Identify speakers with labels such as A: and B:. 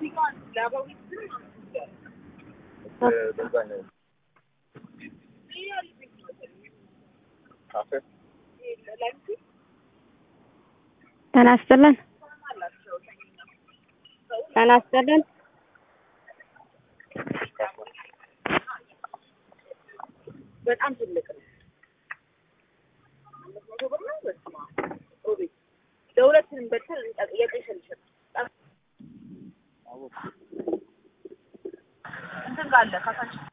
A: ጤና ይስጥልን ጤና ይስጥልን
B: በጣም ትልቅ ነው። አምስት መቶ ብር ነው። በስመ አብ ኦቤ ለሁለትንም በልተን የቀይ ሸልሸል እንትን ጋር አለ ካሳችን